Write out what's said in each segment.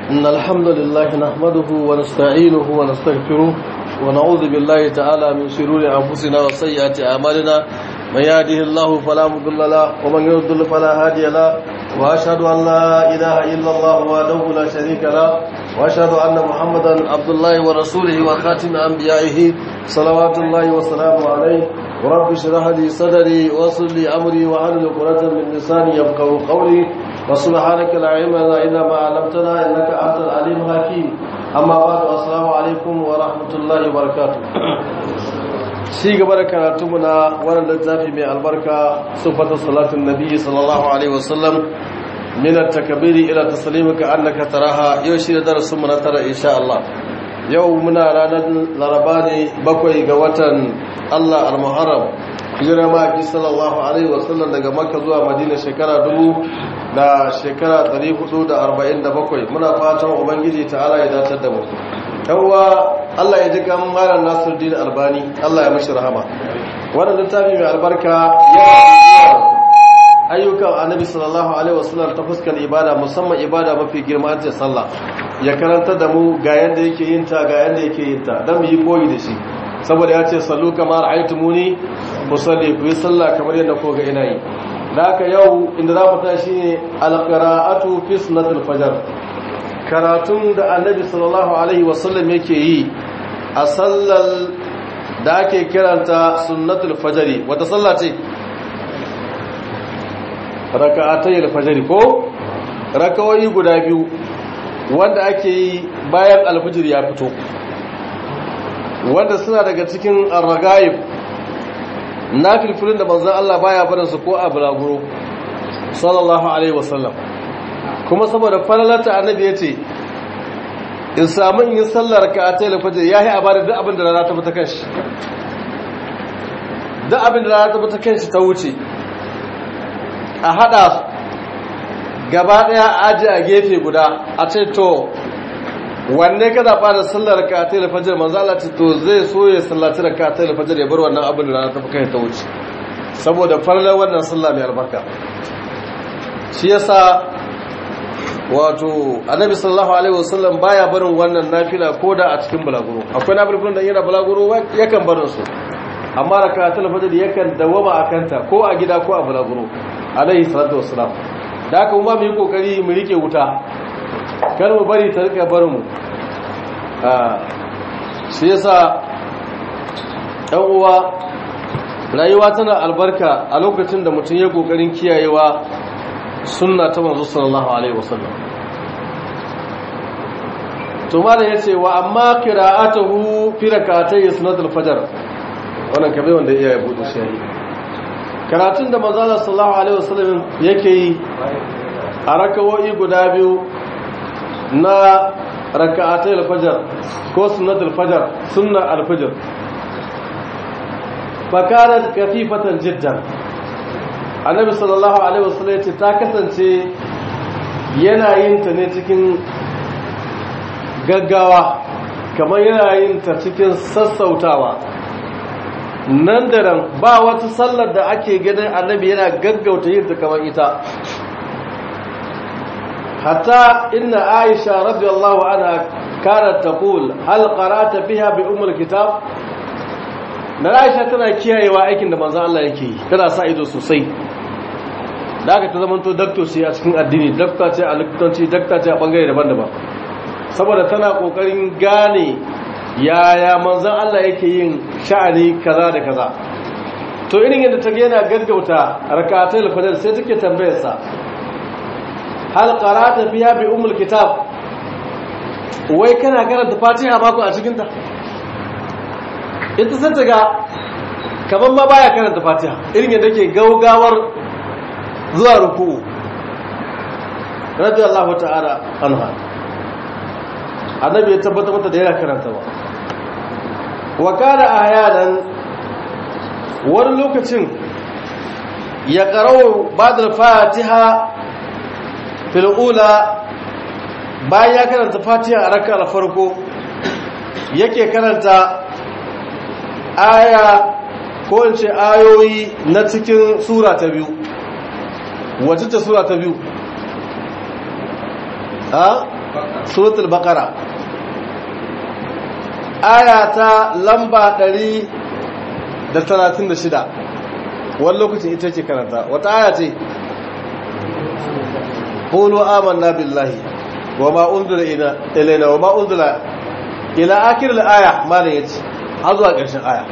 إن الحمد لله نحمده ونستعينه ونستغفره ونعوذ بالله تعالى من شرور أنفسنا وسيئات أعمالنا من يهده الله فلا مضل له ومن يضلل فلا هادي له وأشهد أن لا إله إلا الله وحده لا شريك له وأشهد أن محمدا عبد الله ورسوله وخاتم أنبيائه صلوات الله وسلامه عليه ورب اشرح لي صدري ويسر لي أمري واحلل عقدة من لساني يفقهوا قولي وسبحانك لا علم لنا إلا ما علمتنا إنك أنت العليم الحكيم أما بعد السلام عليكم ورحمة الله وبركاته shi gaba da karatunmu na wannan littafi mai albarka sufatu salatun nabi sallallahu alaihi wasallam min at-takbiri ila taslimika annaka taraha yau shi da darasin mu na tara insha Allah yau muna ranar laraba ne bakwai ga watan Allah al-Muharram hijira ma ki sallallahu alaihi wasallam daga Makka zuwa Madina shekara dubu da shekara 447 muna fatan ubangiji ta'ala ya dace da mu yawwa Allah ya ji kan malam Nasiruddin Albani Allah ya mishi rahama wannan littafi mai albarka ya ayyukan Annabi sallallahu alaihi wasallam ta fuskar ibada musamman ibada mafi girma ce sallah ya karanta da mu ga yanda yake yin ta ga yanda yake yin ta dan mu yi koyi da shi saboda ya ce sallu kamar aitumuni musalli ku yi sallah kamar yadda ko ga ina yi da haka yau inda za mu tashi ne alqira'atu fi sunnatul fajr karatun da annabi sallallahu alaihi wasallam yake yi a sallar da ake kiranta sunnatul fajari wata sallah ce raka'atayil fajari ko rakawai guda biyu wanda ake yi bayan alfajir ya fito wanda suna daga cikin arragayib na filfilin da manzan Allah baya barinsu ko a bulaguro sallallahu alaihi wasallam kuma saboda falalata annabi ya ce in samu in yi sallar ka a taila fajar ya yi a bada duk abin da rana ta fita kanshi duk abin da rana ta fita kanshi ta wuce a hada gaba daya aji a gefe guda a ce to wanne ka zaɓa da sallar ka a taila fajar manzala ce to zai so ya sallaci da ka a taila fajar ya bar wannan abin da rana ta fita kanshi ta wuce saboda falalar wannan sallah mai albarka shi yasa wato annabi sallallahu alaihi wasallam baya barin wannan nafila koda a cikin balaguro akwai nafilun da yana balaguro yakan barin su amma rakatul fajr yakan dawama akanta ko a gida ko a balaguro alaihi salatu wassalam da haka kuma mu yi kokari mu rike wuta kar mu bari ta rika barin mu ah shi yasa dan uwa rayuwa tana albarka a lokacin da mutum ya kokarin kiyayewa sunna ta manzo sallallahu alaihi wasallam to malam yace wa amma qira'atuhu fi rak'atay sunnatul fajr wannan kabe wanda iya ya bude shi karatun da manzo sallallahu alaihi wasallam yake yi a rakawoyi guda biyu na rak'atay al-fajr ko sunnatul fajr sunna al-fajr fakarat kafifatan jiddan annabi sallallahu alaihi wasallam yace ta kasance yana yin ta ne cikin gaggawa kamar yana yin ta cikin sassautawa nan da ran ba wata sallar da ake ganin annabi yana gaggauta yin ta kamar ita hatta inna aisha radiyallahu anha kanat taqul hal qara'ta fiha bi ummul kitab na aisha tana kiyayewa aikin da manzon Allah yake yi tana sa ido sosai da aka ta zamanto dakto ce a cikin addini dakta ce a likitanci dakta ce a bangare daban-daban saboda tana kokarin gane yaya manzon Allah yake yin sha'ani kaza da kaza to irin yadda ta yana gaggauta rakatul fajr sai take tambayar sa hal qara'ta fiha bi ummul kitab wai kana karanta fatiha ba ku a cikin ta ita sai ta ga kaman ma baya karanta fatiha irin yadda ke gaugawar zuwa ruku'u radiyallahu ta'ala anha annabi ya tabbata mata da yana karanta ba wa kana ahyanan wani lokacin ya qara'u ba'da fatiha fil ula bayan ya karanta fatiha a raka'a farko yake karanta aya ko in ce ayoyi na cikin sura ta biyu wacce ta sura ta biyu ha suratul baqara aya ta lamba 136 wani lokacin ita ce karanta wata aya ce qulu amanna billahi wama unzila ilaina wama unzila ila akhir al-aya malan yace har zuwa ƙarshen aya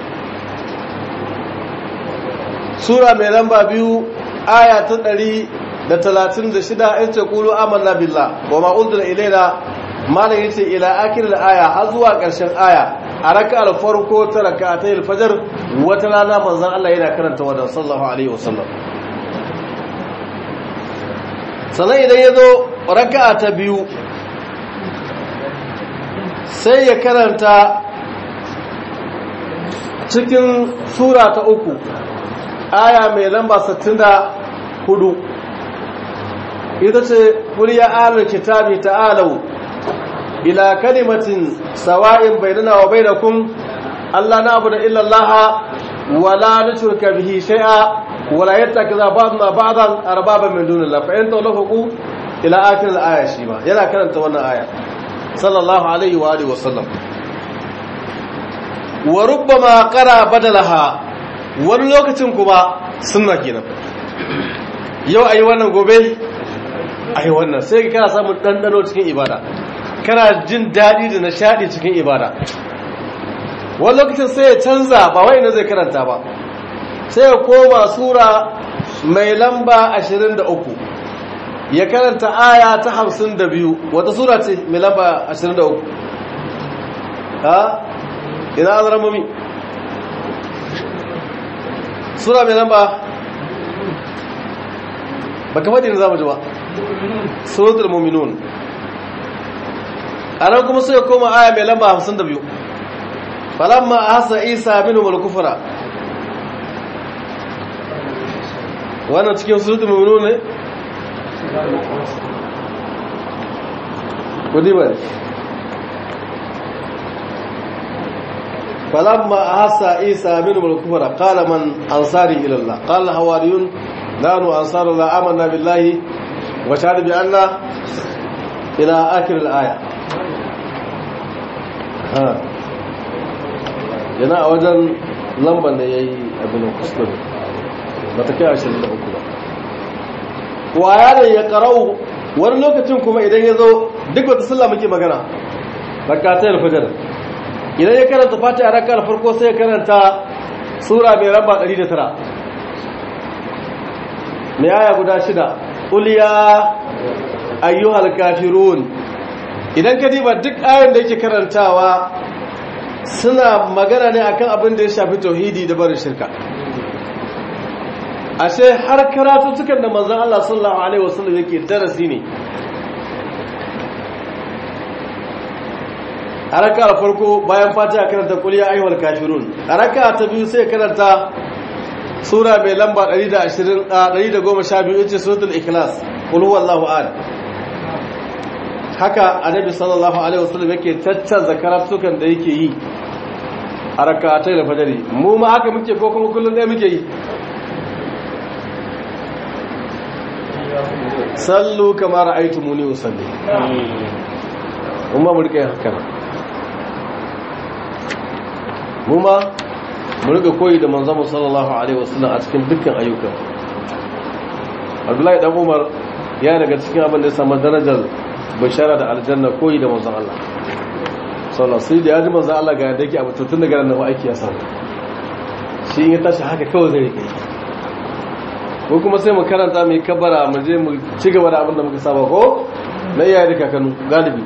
sura mai lamba biyu aya ta ɗari da talatin da shida in ce kulu amanna billah wa ma unzila ilaina malam yace ila akhir aya har zuwa ƙarshen aya a raka'ar farko ta raka'atay al-fajr wata rana manzon Allah yana karanta wannan sallallahu alaihi wasallam sannan idan yazo raka'a ta biyu sai ya karanta cikin sura ta uku aya mai lamba 64 ita ce kuriya alal kitabi ta'alau ila kalimatin sawa'in bainana wa bainakum Allah na'budu illa Allah wa la nushrika bihi shay'a wa la yattakhidha ba'duna ba'dan arbaban min dunillah fa in tawafaqu ila akhir al-aya shi ma yana karanta wannan aya sallallahu alaihi wa alihi wa sallam wa rubbama qara badalaha wani lokacin kuma sunna kenan yau ayi wannan gobe ayi wannan sai ka kana samun dandano cikin ibada kana jin dadi da nishadi cikin ibada wani lokacin sai ya canza ba wai na zai karanta ba sai ya koma sura mai lamba 23 ya karanta aya ta 52 wata sura ce mai lamba 23 ha ina azramomi sura mai lamba ba kamar da za mu ji ba suratul muminun a nan kuma sai koma aya mai lamba 52 falamma hasa isa minu malkufura wannan cikin suratul muminun ne kudi ba فلما أحس عيسى منهم الكفر قال من أنصاري إلى الله قال الحواريون نحن أنصار الله آمنا بالله وشهد بأن إلى آخر الآية ها yana a wajen lamban da ya yi abin kusurin ba ta kai ashirin da uku ba waya da ya karau wani lokacin kuma idan ya zo duk wata sallah muke magana rakatai alfajar idan ya karanta fati a rakar farko sai ya karanta sura mai ramba 109 mai aya guda shida uliya ayyuhal kafirun idan ka diba duk ayon da yake karantawa suna magana ne akan abin da ya shafi tauhidi da barin shirka ashe har karatu tukan da manzon Allah sallallahu alaihi wasallam yake darasi ne a raka a farko bayan fatiha karanta kuliya ayyuhal kafirun a raka ta biyu sai karanta sura mai lamba 120 112 ita suratul ikhlas qul huwallahu ahad haka annabi sallallahu alaihi wasallam yake taccanza karatukan da yake yi a rakatai da fajari mu ma haka muke ko kuma kullum ɗaya muke yi sallu kama ra'aytumuni usalli umma mu rika yin haka mu ma mu rika koyi da manzon sallallahu alaihi wasallam a cikin dukkan ayyukan Abdullahi dan Umar ya daga cikin abin da ya samu darajar bashara da aljanna koyi da manzon Allah sallallahu sai da yaji manzon Allah ga yadda yake abu tun daga nan aiki ya samu shi in ya tashi haka kawai zai rike ko kuma sai mu karanta mai kabara mu je mu ci gaba da abin da muka saba ko na iyaye da kakanu galibi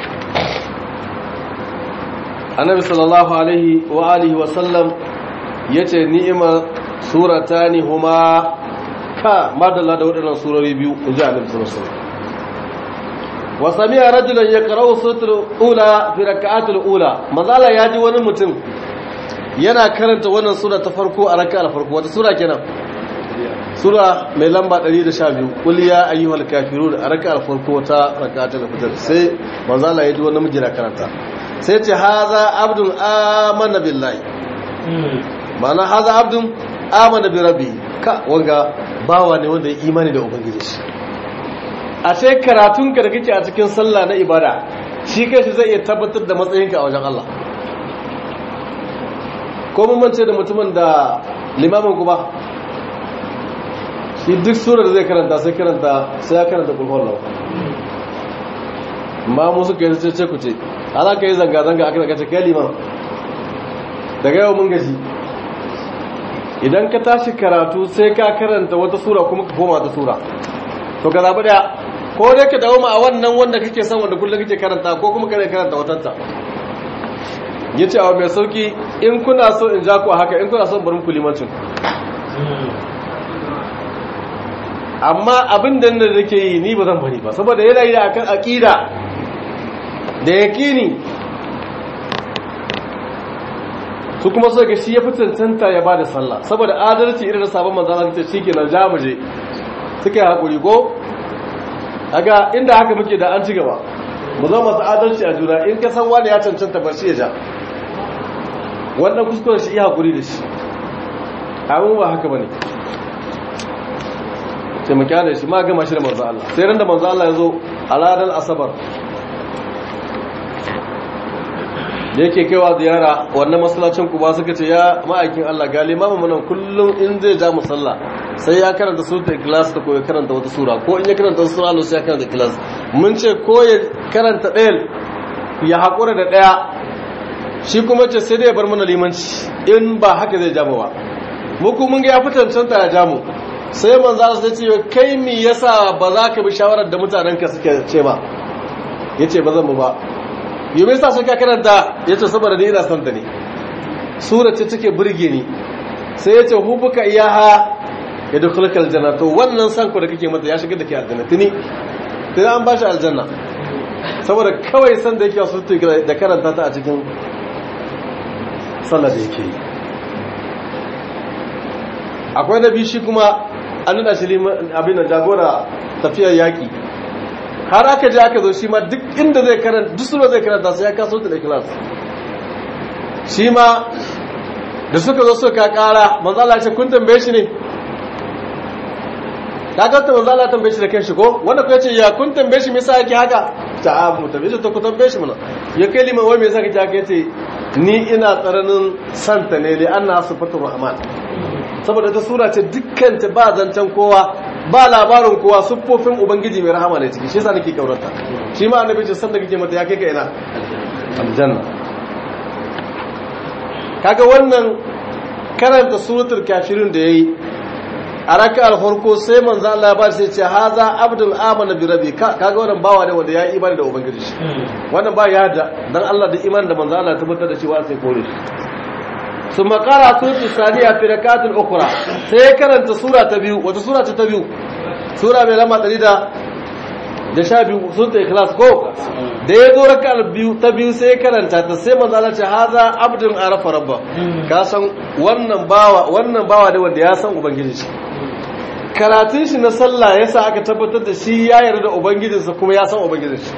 annabi sallallahu alaihi wa alihi wa sallam yace ni'ima suratani huma ka madalla da waɗannan surori biyu inji annabi sallallahu alaihi wasallam wa sami'a rajulan yaqra'u suratul ula fi rak'atil ula mazala yaji wani mutum yana karanta wannan sura ta farko a rak'ar farko wata sura kenan sura mai lamba 112 qul ya ayyuhal kafirun a rak'ar farko ta rak'atul fajr sai mazala yaji wani miji na karanta sai ce haza abdun amana billahi ma'ana haza abdun amana bi rabbi ka wanga bawa ne wanda ya imani da ubangiji shi a ce karatunka da kake a cikin sallah na ibada shi kanshi zai iya tabbatar da matsayinka a wajen Allah ko mun mance da mutumin da limamin ku ba shi duk surar da zai karanta sai karanta sai ya karanta kulhuwar lau ma mu suka yi ce ku ce ala ka yi zanga-zanga aka daga cikin liman daga yau mun gaji idan ka tashi karatu sai ka karanta wata sura kuma ka koma ta sura to ka zaɓi ɗaya ko dai ka dawo ma a wannan wanda kake son wanda kullum kake karanta ko kuma kare karanta watanta ya ce abu mai sauki in kuna so in ja ku a haka in kuna son barin ku limancin amma abin da da ke yi ni ba zan bari ba saboda yana yi akan aƙida da yaƙini su kuma so ga shi ya fi cancanta ya ba da sallah saboda adalci irin da sabon manzana ta shi ke nan jamuje suka yi haƙuri ko aga inda haka muke da an ci gaba mu zama masu adalci a juna in ka san wani ya cancanta ba shi ya ja wannan kuskuren shi iya haƙuri da shi abin ba haka ba ne taimaki da shi ma gama shi da manzo Allah sai ran da manzo Allah ya zo a ranar asabar da yake kaiwa ziyara wannan masallacin kuba suka ce ya ma'aikin Allah ga limamin mana kullum in zai ja musalla sai ya karanta suratul ikhlas ta ko ya karanta wata sura ko in ya karanta wata sura sai ya karanta ikhlas mun ce ko ya karanta ɗayan ya haƙura da ɗaya shi kuma ce sai dai ya bar mana limanci in ba haka zai ja ba mu kuma mun ga ya fi cancanta ya ja mu sai manzo Allah sai ce kai me yasa ba za ka bi shawarar da mutanenka suke ce ba yace ba zan mu ba yi mai sa sun ka karanta ya ce saboda ni ina son ta ne sura ce take burge ni sai ya ce hubuka iyaha ya dukkan aljanna to wannan san ku da kake mata ya shiga da ke aljanna tuni tuni an ba shi aljanna saboda kawai san da yake wasu da karanta ta a cikin sallar da yake yi akwai na biyu shi kuma an nuna shi abin da jagora tafiyar yaƙi har aka je aka zo shi ma duk inda zai karanta duk sura zai karanta sai ya kaso ta da ikhlas shi ma da suka zo suka kara manzo Allah ce kun tambaye shi ne ka ga ta manzo Allah tambaye shi da kanshi ko wanda ko yace ya kun tambaye shi me yasa yake haka ta a mu tambaye shi to ku tambaye shi mana ya kai liman wai me yasa kake haka yace ni ina tsaranin santa ne li anna sifatur rahman saboda ta sura ce dukkan ta ba zancen kowa ba labarin kowa siffofin ubangiji mai rahama ne ciki shi yasa nake kaurarta shi ma annabi ce san da kake mata ya kai ka ina aljanna kaga wannan karanta suratul kafirin da yayi a raka'ar farko sai manzo Allah ba sai ce haza abdul amana bi rabbi kaga wannan bawa ne wanda ya yi imani da ubangiji shi wannan ba ya da dan Allah da imani da manzo Allah tabbatar da cewa sai kore shi ثم قرأ سورة الثانية في ركعات أخرى سيكرنت سورة تبيو وتسورة تبيو سورة من لما تريد da sha biyu sun ta ikhlas ko da ya zo raka biyu ta biyu sai karanta ta sai manzo Allah ce haza abdun arafa rabba ka san wannan bawa wannan bawa ne wanda ya san ubangiji shi karatun shi na sallah yasa aka tabbatar da shi ya yarda da ubangijinsa kuma ya san ubangijin shi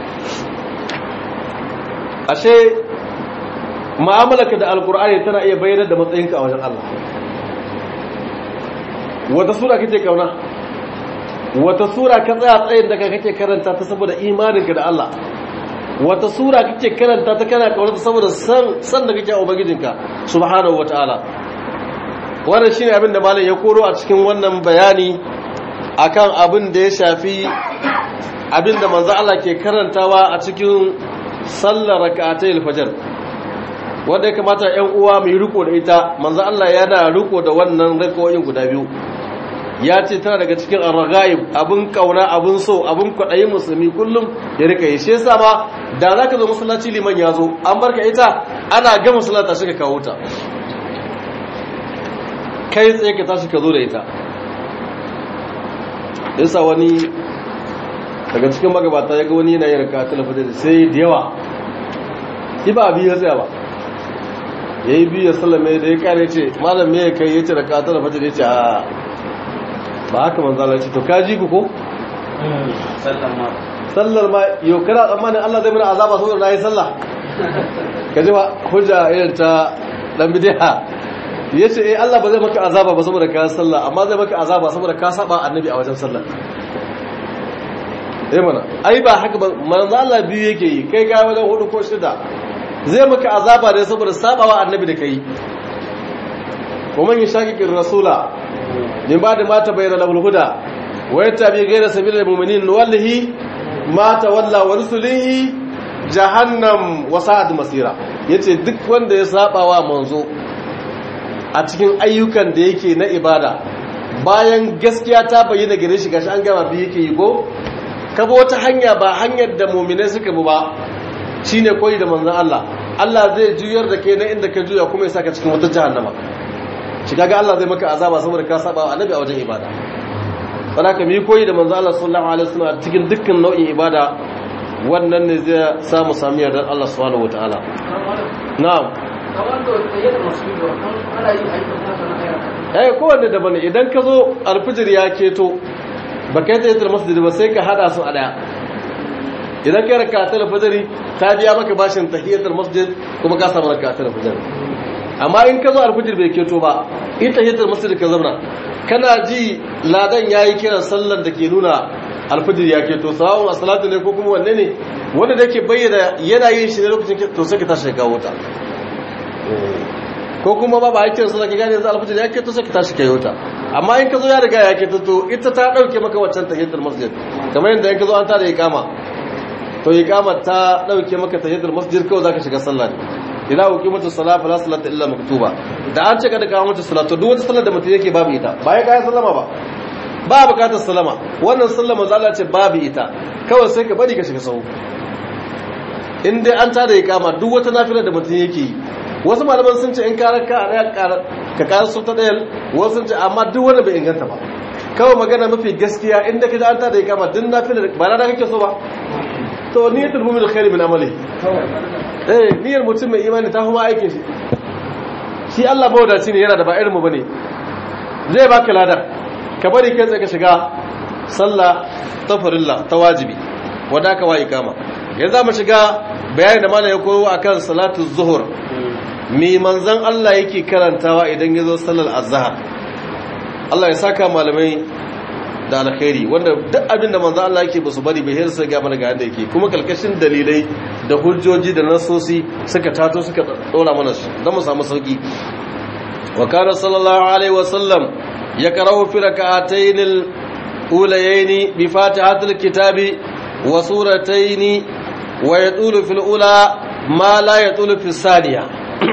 ashe mu'amalarka da alkur'ani tana iya bayyana da matsayinka a wajen Allah wata sura kake kauna wata sura ka tsaya tsayin da kake karanta ta saboda imaninka da Allah wata sura kake karanta ta kana kauna saboda san san da kake a ubangijinka subhanahu wataala wannan shine abin da malam ya koro a cikin wannan bayani akan abin da ya shafi abin da manzo Allah ke karantawa a cikin sallar rak'atayil fajr wanda ya kamata ‘yan uwa mai riko da ita manzo Allah yana riko da wannan rikoyin guda biyu ya ce tana daga cikin arragayib abin kauna abin so abin kwaɗayin musulmi kullum ya rika yi shi yasa ma da za ka zo masallaci liman ya zo an barka ita ana ga masallata shi ka kawo ta kai tsaye ka tashi ka zo da ita yasa wani daga cikin magabata ya ga wani yana yin raka talafajin sai da yawa shi ba biyu ya tsaya ba ya yi biyu ya sallame da ya kare ce malam me ya kai ya ce raka talafajin ya ce a ba haka manzala ce to ka ji ku ko? sallar ma yau kana tsammanin Allah zai mana azaba saboda na yi sallah ka ji ba hujja irin ta dan bidiya ya ce eh Allah ba zai maka azaba ba saboda ka sallah amma zai maka azaba saboda ka saba annabi a wajen sallah eh mana ai ba haka ba manzo Allah biyu yake yi kai ga wajen hudu ko shida zai maka azaba ne saboda sabawa annabi da kai kuma yin shakikin rasula min ba da mata bayyana lahul huda wa yattabi ghayra sabilil mu'minin wallahi ma tawalla wa rusulihi jahannam wa sa'ad masira yace duk wanda ya sabawa manzo a cikin ayyukan da yake na ibada bayan gaskiya ta bayyana gare shi gashi an gama bi yake yi go ka bi wata hanya ba hanyar da mu'minai suka bi ba shine koyi da manzon Allah Allah zai juyar da kai na inda ka juya kuma ya saka cikin wata jahannama shi kaga Allah zai maka azaba saboda ka saba wa annabi a wajen ibada wala ka mi koyi da manzo Allah sallallahu alaihi wasallam cikin dukkan nau'in ibada wannan ne zai samu sami yardar Allah subhanahu wataala na'am eh kowanne daban idan ka zo alfijir ya keto ba kai ta yitar masjid ba sai ka hada su a daya idan kai raka ta alfijiri ta biya maka bashin tahiyatul masjid kuma ka samu raka ta alfijir amma in ka zo alfijir bai keto ba ita tahiyatul masjid ka zauna kana ji ladan yayi kiran sallar da ke nuna alfijir ya keto sawun as-salatu ne ko kuma wanne ne wanda da ke bayyana yana yin shi ne lokacin to sai ka tashi ka wuta ko kuma ba ba a kiran sallar ka gane yanzu alfijir ya keto sai ka tashi ka wuta amma in ka zo ya riga ya keto to ita ta dauke maka waccan tahiyatul masjid kamar yadda in ka zo an tada iqama to iqama ta dauke maka tahiyatul masjid kawai zaka shiga sallah ne ila uqimatu salat fala salata illa maktuba da an ce kada ka mutu salatu duk wata sallar da mutum yake babu ita ba ya kai sallama ba ba bukatar sallama wannan sallama zalla ce babu ita kawai sai ka bari ka shiga sahu in dai an tada iqama duk wata nafila da mutum yake yi wasu malaman sun ce in ka raka a ka ƙara su ta ɗayan wasu sun ce amma duk wanda bai inganta ba kawai magana mafi gaskiya inda ka ji an tada iqama duk nafila ba na da kake so ba to niyatul mu'min khair min amali eh niyyar mutum mai imani ta kuma aikin shi shi Allah mawadaci ne yana da ba irin mu bane zai baka ladar ka bari kai tsaye ka shiga sallah ta farilla ta wajibi wanda aka wa ikama yanzu mu shiga bayani da malai ya koyo akan salatu zuhur me manzon Allah yake karantawa idan ya zo sallar azhar Allah ya saka malamai da alkhairi wanda duk abin da manzo Allah yake basu bari bai hirsa ga mana ga yanda yake kuma kalkashin dalilai da hujjoji da nasosi suka tato suka dora mana shi dan mu samu sauki wa kana sallallahu alaihi wasallam yaqra'u fi rak'atayn al-ulayayn bi fatihatil kitabi wa suratayn wa yatulu fil ula ma la yatulu fi thaniya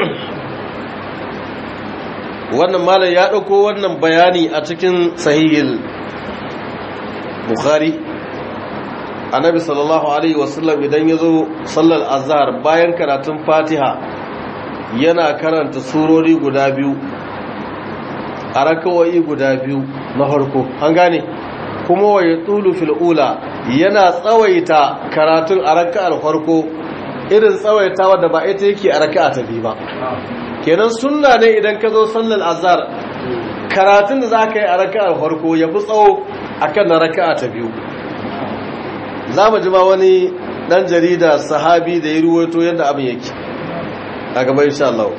wannan malam ya dauko wannan bayani a cikin sahihil bukhari annabi sallallahu alaihi wasallam idan ya zo sallar azhar bayan karatun fatiha yana karanta surori guda biyu a rakawai guda biyu na harko an gane kuma wa ya tulu fil'ula yana tsawaita karatun a raka'ar farko irin tsawaitawa da ba ita yake a raka'a ta biyu ba kenan sunna ne idan ka zo sallar azhar karatun da za ka yi a raka'ar farko ya fi tsawo akan na raka'a ta biyu za mu ji ma wani dan jarida sahabi da ya ruwaito yadda abin yake a gaba insha Allah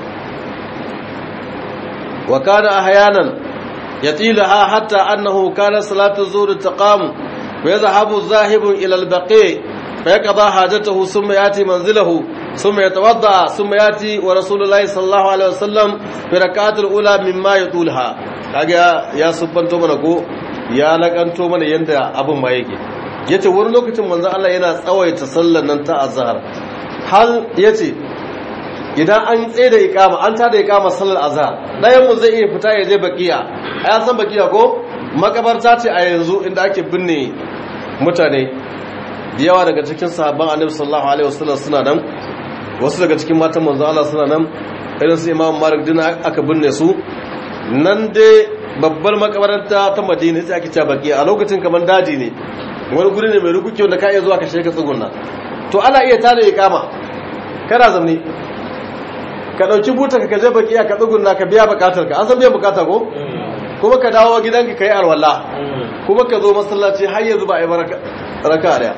wa kana ahyanan yatilaha hatta annahu kana salatu zuhr taqam wa yadhhabu zahibun ila al-baqi fa yaqda hajatahu thumma yati manzilahu thumma yatawadda thumma yati wa rasulullahi sallallahu alaihi wasallam fi rak'atil ula mimma yatulha kaga ya subbanto mana ko ya lakanto mana yanda abin ma yake yace wani lokacin manzo Allah yana tsawaita sallar nan ta azhar hal yace idan an tsaye da ikama an tada ikama sallar azhar dayan mu zai iya fita ya je bakiya ai san bakiya ko makabarta ce a yanzu inda ake binne mutane da yawa daga cikin sahabban annabi sallallahu alaihi wasallam suna nan wasu daga cikin matan manzo Allah suna nan irin su Imam Malik din aka binne su nan dai babbar makabarta ta Madina sai ake cewa bakiya a lokacin kamar daji ne wani guri ne mai rukuki wanda ka iya zuwa ka shiga tsugunna to ana iya tada ikama kana zamne ka dauki buta ka je bakiya ka tsugunna ka biya bukatar ka an san biyan bukata ko kuma ka dawo gidanka kai alwala kuma ka zo masallaci har yanzu ba a yi baraka raka daya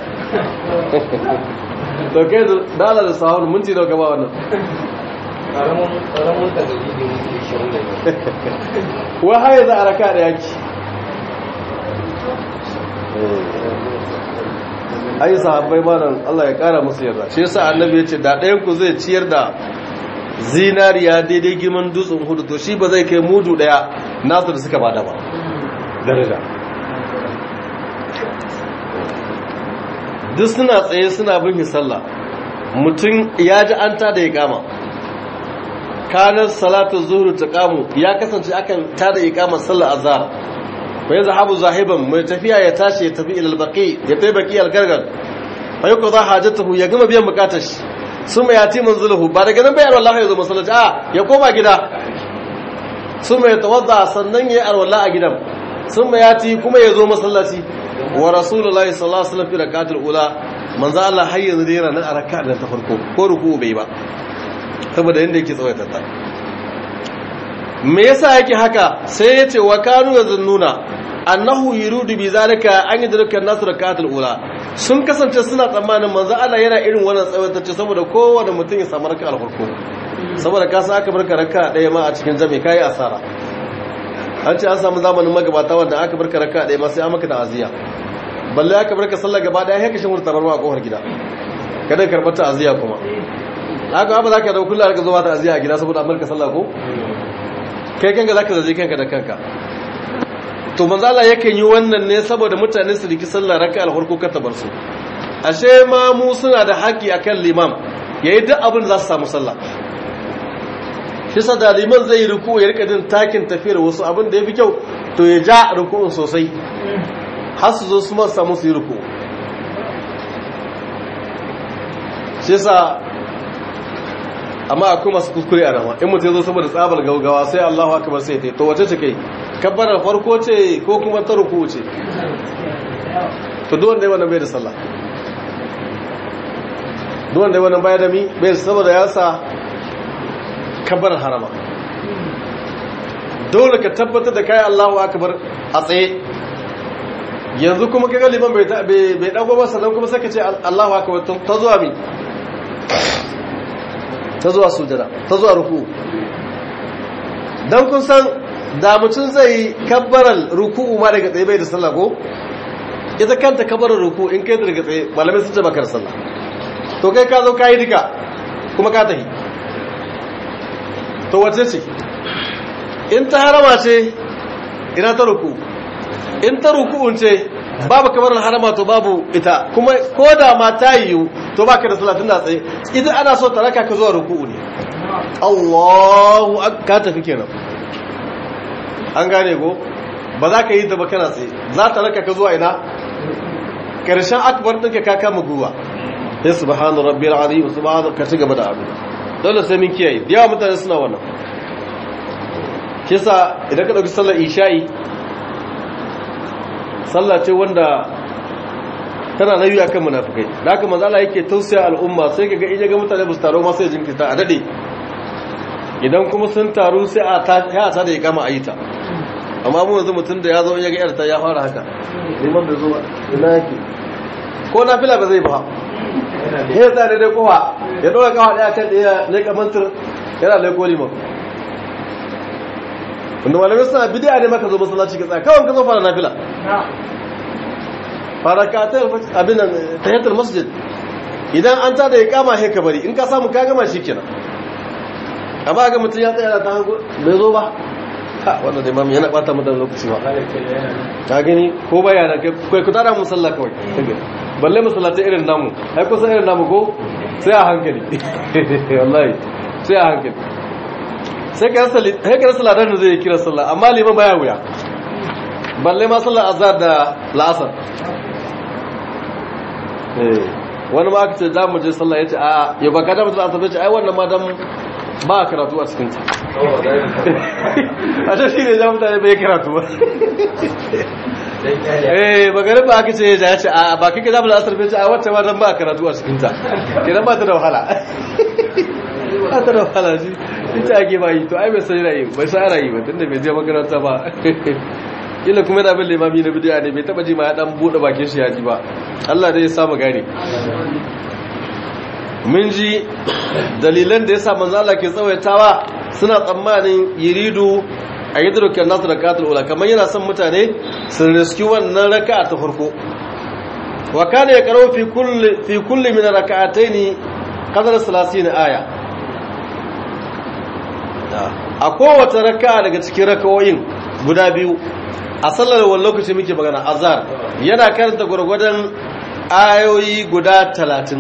to kai dala da sahun mun ci dauka ba wannan ƙaramin tagaji da muke shirin da wa har yanzu a raka daya ki ai sahabbai malam Allah ya kara musu yarda shi yasa annabi ya ce da ɗayan ku zai ciyar da zinariya daidai girman dutsen hudu to shi ba zai kai mudu daya nasu da suka bada ba daraja duk suna tsaye suna bin sallah mutum ya ji an ta da ya kama kanar salatu zuhru ta kamu ya kasance akan ta da ya kama sallah azhar fa ya zahabu zahiban mai tafiya ya tashi ya tafi ilal baqi ya tafi baqi al gargar fa yako za hajatuhu ya gama biyan bukatar shi sun mai yati manzulahu ba daga nan bayar wallahi ya zo masallaci a ya koma gida sun mai tawadda sannan ya yi arwalla a gidan sun mai yati kuma ya zo masallaci wa rasulullahi sallallahu alaihi wasallam fi rakatul ula manzo Allah har yanzu da yana nan a raka'a da ta farko ko ruku bai ba saboda yanda yake tsawaita ta me yasa yake haka sai yace wa kanu yazunnuna annahu yuridu bi zalika an yadruka an-nasu rakatul ula sun kasance suna tsammanin manzo Allah yana irin wannan tsawaitacce saboda kowanne mutum ya samu raka'a farko saboda ka san aka barka raka'a daya ma a cikin jami'i kai asara an ce an samu zamanin magabata wanda aka barka raka'a daya ma sai an maka da aziya balle aka barka sallah gaba daya haka shin wurtar ruwa a kofar gida kada karbar ta aziya kuma haka ba za ka dauki kullar ka zo ta aziya a gida saboda an barka sallah ko kai kanka zaka zaje kanka da kanka to manzo Allah yakan yi wannan ne saboda mutane su riki sallah raka'a al-farko ka tabar su ashe ma mu suna da haƙi akan limam yayi duk abin da za su samu sallah shi sa da liman zai ruku ya rika jin takin tafiyar wasu abin da yafi kyau to ya ja ruku'un sosai har su zo su ma samu su yi ruku shi sa amma akwai masu kuskure a rama in mutum ya zo saboda tsabar gaugawa sai Allahu akbar sai ta to wace ce kai kabbarar farko ce ko kuma ta ruku ce to duk wanda wannan bai da sallah duk wanda wannan bai da mi bai saboda ya sa kabbarar harama dole ka tabbatar da kai Allahu akbar a tsaye yanzu kuma kaga liman bai bai dago ba sannan kuma saka ce Allahu akbar ta zuwa mi ta zuwa sujada ta zuwa ruku dan kun san da mutum zai kabbaral ruku'u ma daga tsaye bai da sallah ko ita kanta kabbaral ruku in kai daga tsaye malamai sun ce baka da sallah to kai ka zo kai duka kuma ka tafi to wace ce in ta harama ce ina ta ruku in ta ruku'un ce babu kamar harama to babu ita kuma ko da ma ta yiwu to baka da salatin da tsaye idan ana so ta raka ka zuwa ruku'u ne Allahu ka tafi kenan an gane ko ba za ka yi ta ba kana tsaye za ta raka ka zuwa ina karshen akbar ɗinka ka kama guwa sai subhanu rabbil azim subhanu ka ci gaba da abu dole sai mun kiyaye da yawa mutane suna wannan kisa idan ka dauki sallar isha'i sallah ce wanda tana nayi akan munafikai da haka manzo Allah yake tausaya al'umma sai kaga in ga mutane ba su taro ma sai jinkirta a dade idan kuma sun taru sai a ta ya ta da kama ayita amma mu yanzu mutun da ya zo in ya ga yarta ya fara haka liman da zo ina yake ko na fila ba zai ba ya tsare dai kowa ya dora kawa daya kan daya ne kamantar yana laiko liman wanda malamai suna bidiya ne maka zo masallaci ka tsaya kawai ka zo fara nafila fara ka ta abin nan tahiyatul masjid idan an tada ya kama he ka bari in ka samu ka gama shikenan amma ga mutum ya tsaya ta hango bai zo ba ha wannan imam yana bata mu da lokaci ba ka gani ko baya da kai ku tada musalla kawai balle masallatai irin namu ai kusan irin namu ko sai a hankali wallahi sai a hankali sai ka rasa ladar da zai kira sallah amma liman baya wuya balle ma sallar azhar da la'asar wani ma aka ce za mu je sallah ya ce a ya ba ka damar la'asar ce ai wannan ma dan ba a karatu a cikinta a ce shi ne za mutane bai karatu ba eh bagarin ba aka ce ya ce a ba kika damar la'asar bai ce a wacce ma dan ba a karatu a cikinta kenan ba ta da wahala ba ta da wahala shi ita ake ba yi to ai bai san yana yi bai san ana yi ba tunda bai je makaranta ba kila kuma yana bin limami na bidiya ne bai taba ji ma ya dan bude bakin shi ya ji ba Allah dai ya samu gane mun ji dalilan da yasa manzo Allah ke tsawaitawa suna tsammanin yiridu a yadrukan nasu rakatul ula kamar yana son mutane su riski wannan raka'a ta farko wa kana yaqra'u fi kulli fi kulli min rak'atayn qadar 30 aya a kowace raka'a daga cikin rakawoyin guda biyu a sallar wani lokaci muke magana azhar yana karanta gurgurdan ayoyi guda 30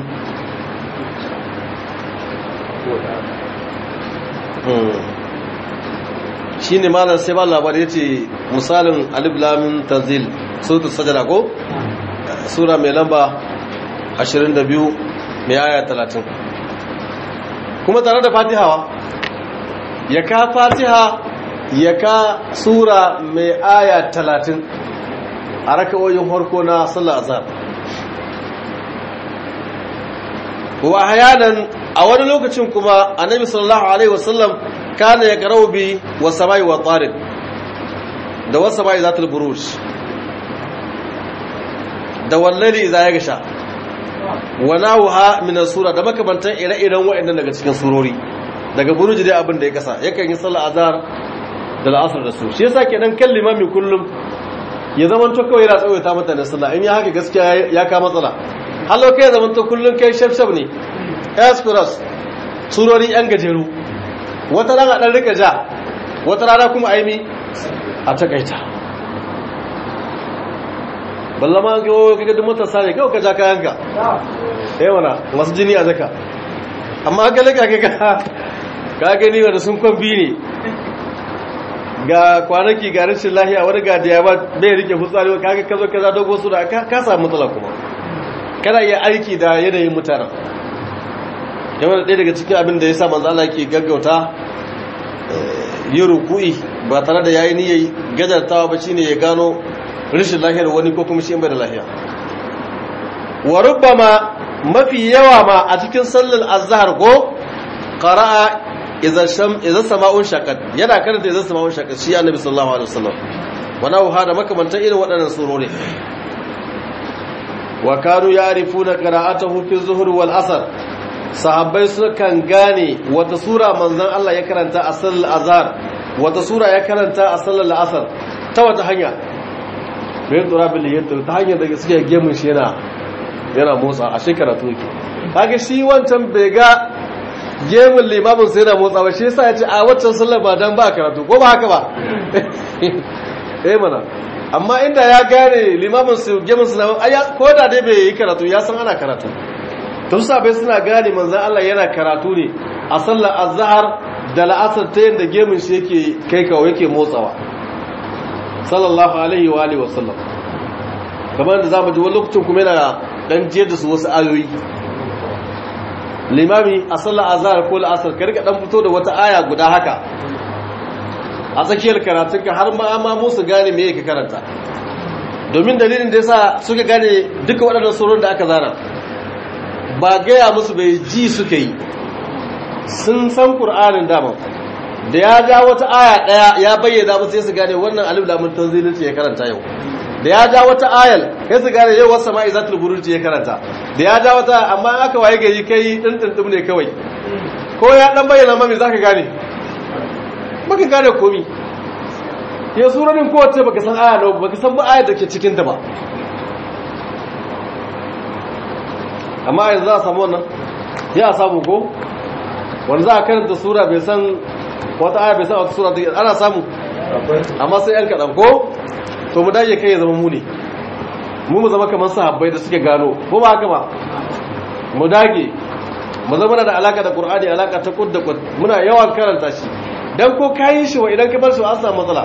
shi ne malar sai ba labar ya ce misalin aliblamin tanzil sautu sajada ko sura mai lamba 22 mai aya 30 kuma tare da fatihawa ya ka fatiha ya ka sura mai aya 30 a raka'oyin harko na sallar azhar wa hayanan a wani lokacin kuma annabi sallallahu alaihi wasallam kana ya karau bi wa samai wa tsarin da wa samai zatul buruj da wallali za ya gasha wa nawha min sura da makamantan ire-iren waɗannan daga cikin surori daga buruj dai abin da ya kasa yakan yi sallar azhar da al'asr da su shi yasa kenan kan limami kullum ya zaman to kawai yana tsawaita mata da sallah in ya haka gaskiya ya ka matsala hallo kai zaman to kullum kai shafshaf ne express surori yan gajeru wata rana dan rika ja wata rana kuma aimi a takaita ballama ga kaga duk matasa ne kawai ka ja kayanka eh wana masu jini a zaka amma ga laka kaga ka gani wanda sun kwambi ne ga kwanaki ga rashin lahiya wani ga diabat bai rike fitsari kaga kazo kaza dogo su da ka samu matsala kuma kana iya aiki da yanayin mutanen yawan ɗaya daga cikin abin da ya sa manzo Allah ke gaggauta yi ruku'i ba tare da yayi niyyar gajartawa ba shine ya gano rashin lahiyar wani ko kuma shi bai da lahiya wa rubbama mafi yawa ma a cikin sallar azhar ko qara'a idza sham idza sama'un shaqat yana karanta idza sama'un shaqat shi annabi sallallahu alaihi wasallam wana wa da makamantan irin waɗannan surori wa kanu ya'rifuna qira'atahu fi zuhur wal asr sahabbai sukan gane wata sura manzon Allah ya karanta a sallar azhar wata sura ya karanta a sallar asr ta wata hanya bayan tura bil yadda ta hanyar da suke gemun shi yana yana motsa a shekara to yake kaga shi wancan bai ga gemun limamin sai yana motsa ba shi yasa ya ce a waccan sallar ba dan ba karatu ko ba haka ba eh mana amma inda ya gane limamin su gemun su na ko da dai bai yi karatu ya san ana karatu tun sabai suna gane manzan Allah yana karatu ne a sallar azhar da la'asar ta yadda gemun shi yake kai kawo yake motsawa sallallahu alaihi wa alihi wasallam kamar da zamu ji wani lokacin kuma yana dan jiyar da su wasu ayoyi limami a sallar azhar ko la'asar ka rika dan fito da wata aya guda haka a tsakiyar karatunka har ma ma musu gane me yake karanta domin dalilin da yasa suka gane duka waɗannan surun da aka zana ba gaya musu bai ji suka yi sun san ƙur'anin dama da ya ja wata aya ɗaya ya bayyana musu sai su gane wannan alif lamun tanzilin ce ya karanta yau da ya ja wata ayal sai su gane yau wasu sama'i zatul buruj ya karanta da ya ja wata amma aka waye gari kai din din ne kawai ko ya dan bayyana mami zaka gane baka gane komi ya suranin kowace baka san aya da baka san ba ayar da ke cikin ta ba amma yanzu za a samu wannan ya samu ko wanda za a karanta sura bai san wata aya bai san wata sura take ana samu amma sai yan kaɗan ko to mu dage kai ya zama mu ne mu mu zama kamar sahabbai da suke gano ko ba haka ba mu dage mu zama da alaka da qur'ani alaka ta kud da kud muna yawan karanta shi dan ko kayin shi wa idan ka bar shi an samu matsala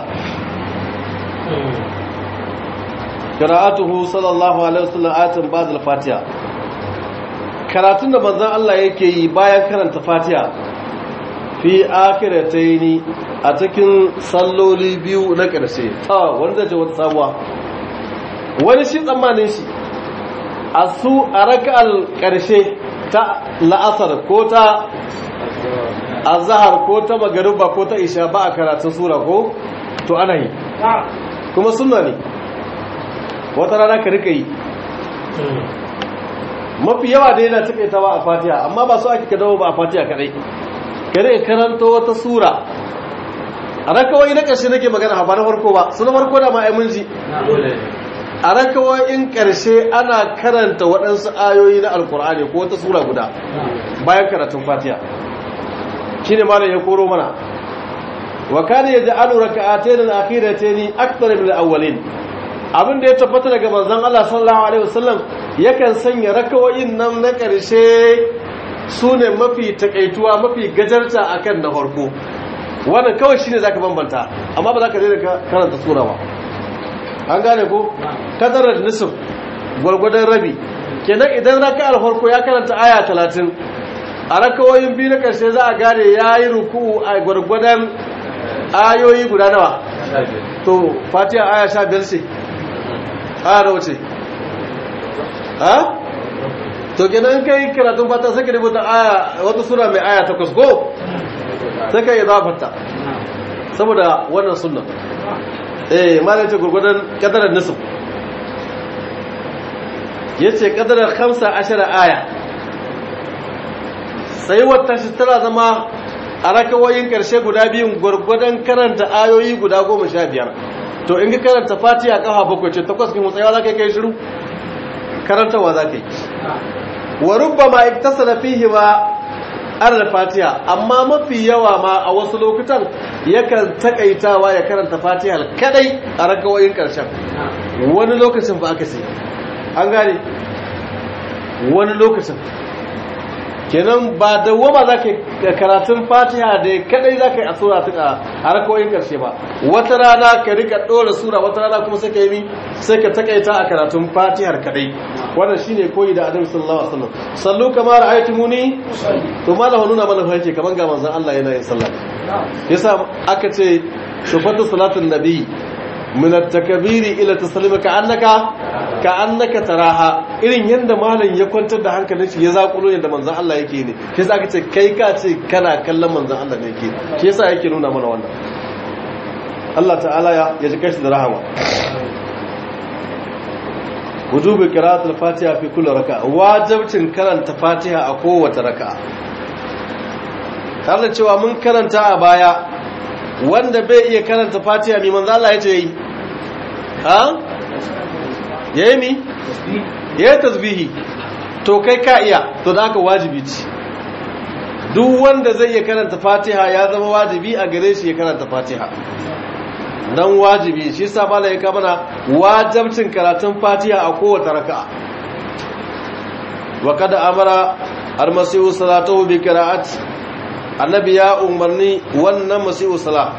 qira'atuhu sallallahu alaihi wasallam ayatin ba'd al-fatiha karatun da manzon Allah yake yi bayan karanta fatiha fi akhirataini a cikin salloli biyu na ƙarshe ta wanda ce wata sabuwa wani shi tsammanin shi a su a raka'al ƙarshe ta la'asar ko ta azhar ko ta magariba ko ta isha ba a karatun sura ko to ana yi kuma sunna ne wata rana ka rika yi mafi yawa da yana taƙaitawa a fatiha amma ba su ake ka dawo ba a fatiha kadai ka rika karanta wata sura a rakawai na ƙarshe nake magana ba na farko ba su na farko da ma'ai mun ji a rakawoyin ƙarshe ana karanta waɗansu ayoyi na alkur'ani ko wata sura guda bayan karatun fatiha shi ne malam ya koro mana wa kana yaj'alu rak'atayn al-akhiratayn akthar min al-awwalin abin da ya tabbata daga manzon Allah sallallahu alaihi wasallam yakan sanya rakawoyin nan na ƙarshe sune mafi takaituwa mafi gajarta akan na farko wannan kawai shine zaka bambanta amma ba zaka daina karanta sura ba an gane ko kadarar nisf gwargwadon rabi kenan idan raka'ar farko ya karanta aya 30 a rakawoyin biyu na ƙarshe za a gane yayi ruku'u a gwargwadon ayoyi guda nawa to fatiha aya 15 ce aya nawa ce ha to kenan kai karatun fata sai ka rubuta aya wata sura mai aya 8 ko sai ka yi zafarta saboda wannan sunna eh malai ce gurgudan kadarar nisf yace kadarar 15 aya sai wata shi tana zama a rakawoyin karshe guda biyun gurgudan karanta ayoyi guda 15 to in ka karanta fatiha kafa bakwai ce takwas kin mutsayawa zaka kai shiru karantawa zaka yi wa rubbama iktasala fihi ma arar fatiha amma mafi yawa ma a wasu lokutan yakan takaitawa ya karanta fatiha kadai a rakawoyin karshen wani lokacin ba aka sai an gane wani lokacin kenan ba da wama za ka karatun fatiha da kadai za ka yi a sura a rakawoyin karshe ba wata rana ka rika ɗora sura wata rana kuma sai ka yi sai ka takaita a karatun fatihar kadai wannan shine koyi da adam sallallahu alaihi wasallam sallu kama ra'aytumuni to malama nuna mana farke kaman ga manzon Allah yana yin sallah yasa aka ce sifatu salatun nabi min at-takbiri ila taslimi ka annaka ka annaka taraha irin yanda malam ya kwantar da hankalin shi ya zakulo yanda manzon Allah yake ne shi yasa aka ce kai ka ce kana kallon manzon Allah ne yake shi yasa yake nuna mana wannan Allah ta'ala ya ji kashi da rahama wujubi qira'atul fatiha fi kulli raka'a wajibcin karanta fatiha a kowace raka'a har da cewa mun karanta a baya wanda bai iya karanta fatiha mi manzo Allah yace yi ha yayi mi yayi tasbihi to kai ka iya to da haka wajibi ce duk wanda zai iya karanta fatiha ya zama wajibi a gare shi ya karanta fatiha dan wajibi shi yasa malai ya kamana wajibcin karatun fatiha a kowace raka'a wa kada amara almasihu salatuhu bi qira'ati annabi ya umarni wannan masihu sala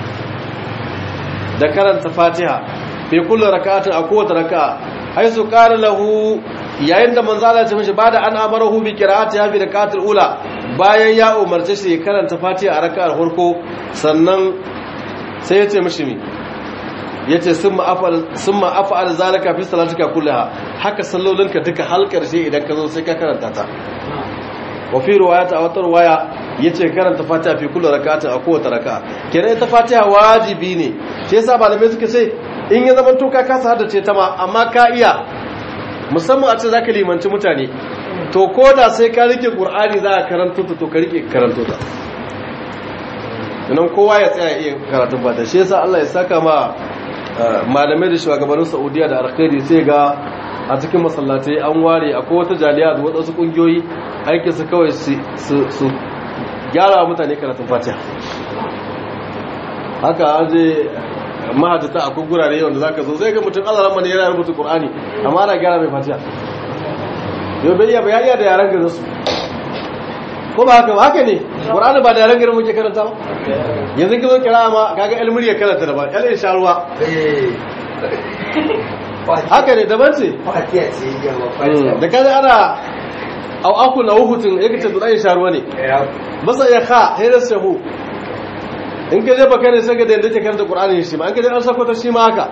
da karanta fatiha fi kulli raka'atin a kowace raka'a haisu qala lahu yayin da manzo Allah ya ce mishi bada an amarahu bi qira'ati ya bi raka'atul ula bayan ya umarce shi ya karanta fatiha a raka'ar farko sannan sai ya ce mishi mi yace summa afal summa afal zalika fi salatika kullaha haka sallolinka duka har karshe idan ka zo sai ka karanta ta wa fi riwayata a wata riwaya yace karanta fatiha fi kulli rak'atin a kowace raka'a kenan ita fatiha wajibi ne shi yasa malamai suka ce in ya zama to ka kasa haddace ta ma amma ka iya musamman a ce zaka limanci mutane to koda sai ka rike qur'ani za ka karanto ta to ka rike karanto ta nan kowa ya tsaya iya karatun fatiha shi yasa Allah ya saka ma malamai da shugabannin Saudiya da alkhairi sai ga a cikin masallatai an ware akwai wata jaliya da wadansu kungiyoyi aikin su kawai su gyara mutane karatun fatiha haka an je mahajjata akwai gurare wanda za ka zo zai ga mutum allah ramani yana rubuta ƙur'ani amma ana gyara mai fatiha yau bai iya bayaniya da yaren gaza su ko ba haka ba haka ne ƙur'ani ba da yaren gaza muke karanta ba yanzu ki zo kira ma kaga ilmuri ya karanta da ba yalin sha ruwa haka ne daban ce fatiha ce yawa da kaga ana au aku na hutun yake ce dudan sha ruwa ne masa ya kha hayar shahu in ka je baka ne sai ga da yanda ke karanta qur'ani shi ma in ka je an sako ta shi ma haka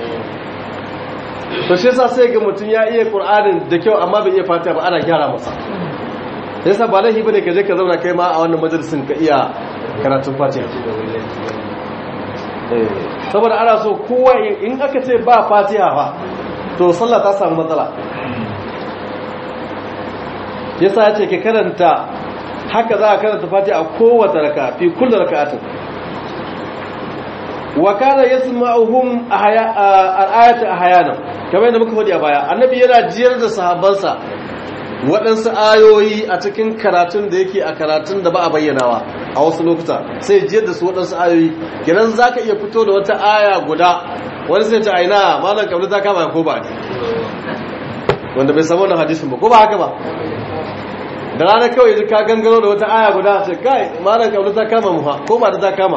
to shi yasa sai ga mutun ya iya qur'anin da kyau amma bai iya fatiha ba ana gyara masa yasa ba laifi bane ka je ka zauna kai ma a wannan majalisin ka iya karatun fatiha saboda ana so kowa in aka ce ba fatiha fa to sallah ta samu matsala yasa ya ce ke karanta haka za a karanta fatiha a kowace raka fi kullu raka'atin wa kana yasma'uhum al-ayata ahyana kamar yadda muka faɗi a baya annabi yana jiyar da sahabbansa waɗansu ayoyi a cikin karatun da yake a karatun da ba a bayyanawa a wasu lokuta sai jiyar da su waɗansu ayoyi gidan za ka iya fito da wata aya guda wani sai ta aina malam kamar ta kama ko ba ne wanda bai samu wannan hadisin ba ko ba haka ba da ranar kawai ka gangaro da wata aya guda ce kai malam kamar ta kama mu ko ba da ta kama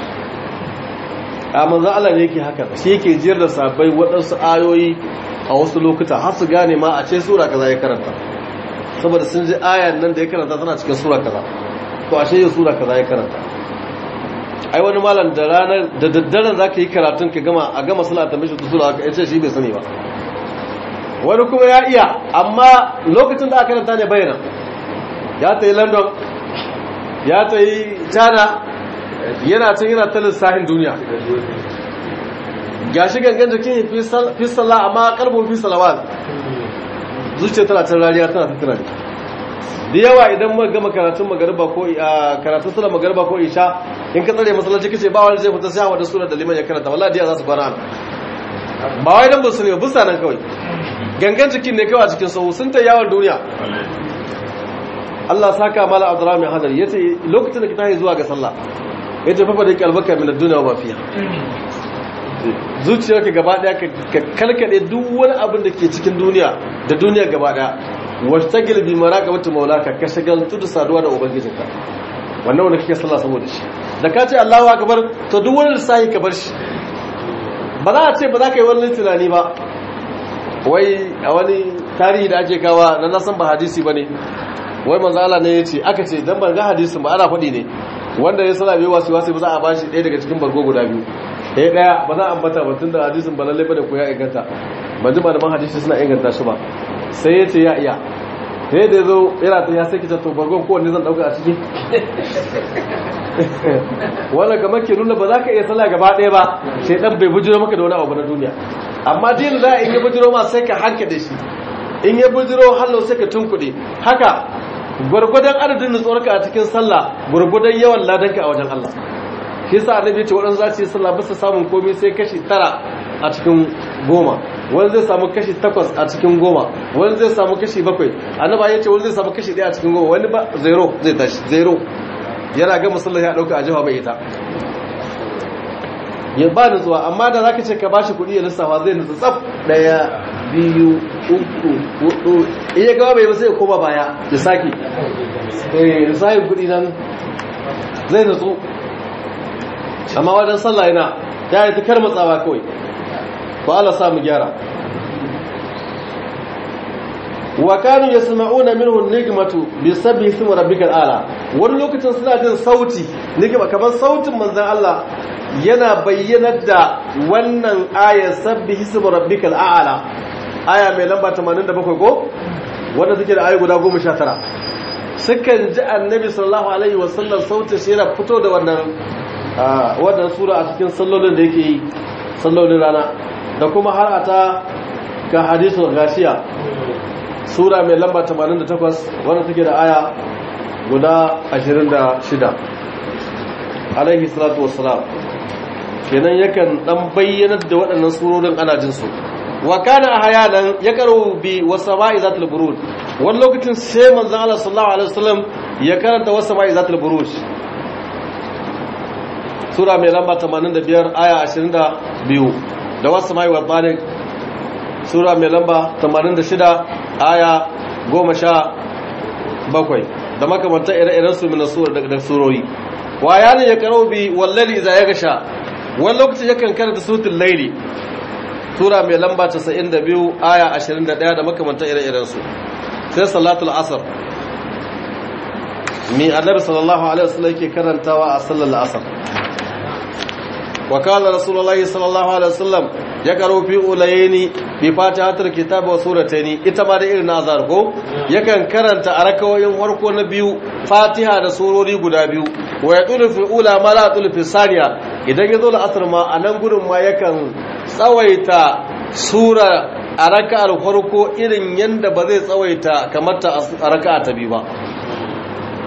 a manzo Allah ne yake haka shi yake jiyar da sabai waɗansu ayoyi a wasu lokuta har su gane ma a ce sura kaza ya karanta saboda sun ji ayan nan da ya karanta tana cikin sura kaza to ashe yau sura kaza ya karanta ai wani malam da ranar da daddaren zaka yi karatun ka gama a gama sallah ta mishi sura ka yace shi bai sani ba wani kuma ya iya amma lokacin da aka karanta ne bayyana ya ta yi London ya ta yi China yana can yana ta lissahin duniya gashi gangan jikin fi sallah amma karbon fi salawat zuciya tana can rariya tana ta tunani da yawa idan muka gama karatun magariba ko karatun sura magariba ko isha in ka tsare masallaci kace ba wani zai fita sai wanda sura da liman ya karanta wallahi diya za su fara ba wai dan ba su ne busa nan kawai gangan jikin ne kawai a cikin sahu sun ta yawon duniya Allah saka mala Abdurrahman Hadari yace lokacin da ka tashi zuwa ga sallah yace fa fa da kalbaka min ad-dunya wa fiha zuciyarka gaba daya ka kalkade duk wani abin da ke cikin duniya da duniya gaba daya washtagil bi maraqabati maulaka ka shagaltu da saduwa da ubangijinka wannan wanda kake sallah saboda shi da ka ce Allahu akbar to duk wani lissahi ka bar shi ba za a ce ba za ka yi wani tunani ba wai a wani tarihi da ake kawa na nasan ba hadisi bane wai manzo Allah ne yace aka ce dan ban ga hadisin ba ana faɗi ne wanda ya sala bai wasu wasu ba za a bashi ɗaya daga cikin bargo guda biyu ɗaya ɗaya ba za a ambata ba tunda hadisin ba lalle ba da ko ya inganta ban ji malaman hadisi suna inganta shi ba sai ya ce ya iya sai da zo yana ta ya saki to bargon kowanne zan ɗauka a ciki wannan kamar ke nuna ba za ka iya sallah gaba ɗaya ba sai ɗan bai bujiro maka da wani abu na duniya amma dinin za in ya bujiro ma sai ka hanka da shi in ya bujiro hallo sai ka tunkuɗe haka gwargwadon adadin nutsuwarka a cikin sallah gwargwadon yawan ladanka a wajen Allah shi yasa annabi ya ce waɗansu za su yi sallah bisa samun komai sai kashi tara a cikin goma wani zai samu kashi takwas a cikin goma wani zai samu kashi bakwai annaba ya ce wani zai samu kashi ɗaya a cikin goma wani ba zero zai tashi zero yana ga musallar ya ɗauka a jiha bai ita ya ba nutsuwa amma da zaka ce ka bashi kuɗi ya lissafa zai nutsu tsaf ɗaya biyu uku hudu iya gaba bai sai ya koma baya ya sake eh lissafin kuɗi nan zai nutsu amma wajen sallah yana ya yi ta karmatsawa kawai ba Allah samu gyara wa kanu yasma'una minhu nigmatu bi sabbi ismi rabbikal ala wani lokacin suna jin sauti nigma kamar sautin manzon Allah yana bayyanar da wannan ayar sabbi ismi rabbikal a'la aya mai lamba 87 ko wanda take da ayi guda 19 sukan ji annabi sallallahu alaihi wasallam sautin shi yana fito da wannan wannan sura a cikin sallolin da yake yi sallolin rana da kuma har a ta ga hadisul gashiya sura mai lamba 88 wanda take da aya guda 26 alaihi salatu wassalam kenan yakan dan bayyanar da waɗannan surorin ana jin su wa kana ahyanan yaqru bi wasama'i zatul buruj wani lokacin sai manzon Allah sallallahu alaihi wasallam ya karanta wasama'i zatul buruj sura mai lamba 85 aya 22 da wasu mai wadbanin sura mai lamba 86 aya 17 da makamantar ire-iren su mina sura daga surori wa yanin ya karo bi wallali za ya gasha wani lokacin yakan karanta sutun laili sura mai lamba 92 aya 21 da makamantar ire-iren su sai salatul asr mi annabi sallallahu alaihi wasallam yake karantawa a sallar asr وقال رسول الله صلى الله عليه وسلم يقرأ في أوليين بفاتحة الكتاب وسورتين ita da irin nazar ko yakan karanta a rakawoyin farko na biyu fatiha da surori guda biyu wa yaqulu fi ula ma la yaqulu fi saniya idan yazo da asr ma anan gurin ma yakan tsawaita sura a raka'ar farko irin yanda ba zai tsawaita kamar ta a raka'a ta biyu ba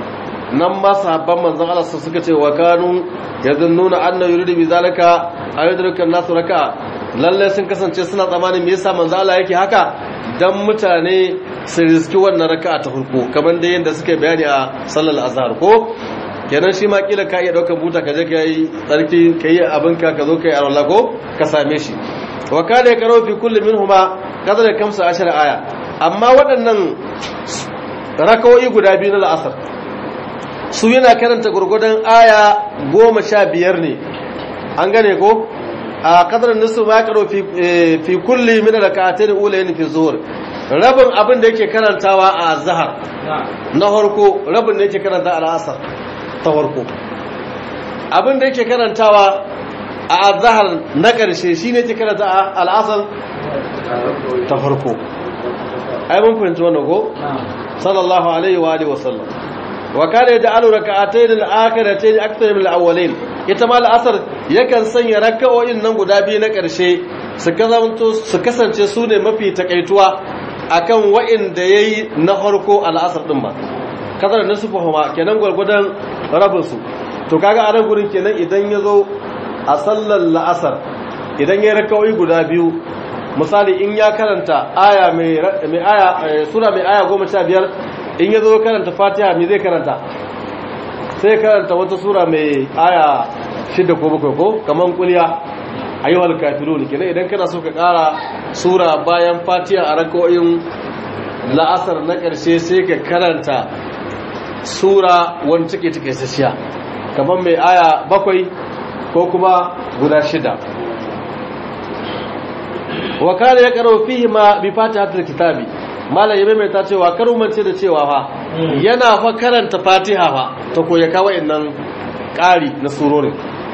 nan ma sahabban manzon Allah suka ce wa kanu yazunnuna anna yuridu bi zalika ayyudrika nasu raka'a lalle sun kasance suna tsammanin me yasa manzon Allah yake haka dan mutane su riski wannan raka'a ta farko kamar da yanda suke bayani a sallar azhar ko kenan shi ma kila ka iya daukar buta ka je ka yi tsarki ka yi abinka ka zo ka yi alwala ko ka same shi wa kada ya karo fi kulli minhuma qadra kamsa ashara aya amma waɗannan rakawoyi guda biyu na la'asar su yana karanta gurgudan aya goma sha biyar ne an gane ko a kadar nisu ma karo fi kulli min rak'atayn ulayn fi zuhur rabin abin da yake karantawa a zahar na harko rabin da yake karanta a la'asar ta farko abin da yake karantawa a azhar na ƙarshe shine yake karanta a al'asar ta farko ai mun fahimci wannan ko sallallahu alaihi wa alihi wasallam wa kana yaj'alu rak'atayn al-akhiratayn akthar min al-awwalayn ita ma al-asr yakan sanya rak'o'in nan guda biyu na ƙarshe su kazanto su kasance su ne mafi takaituwa akan wa'inda yayi na farko al-asr din ba kadar nisfu huma kenan gurgudan rabin su to kaga a nan gurin kenan idan yazo a sallar la'asar idan yayi rak'o'i guda biyu misali in ya karanta aya mai aya sura mai aya goma sha biyar in ya zo karanta fatiha mai zai karanta sai karanta wata sura mai aya shida ko bakwai ko kamar kuliya ayyuhal kafirun kenan idan kana so ka kara sura bayan fatiha a rako'in la'asar na karshe sai ka karanta sura wani take take sashiya kamar mai aya bakwai ko kuma guda shida wa kana ya karo fihi ma bi fatihatul kitabi malam yabe mai ta cewa karumance da cewa fa yana fa karanta fatiha fa to ko ya kawo innan ƙari na surorin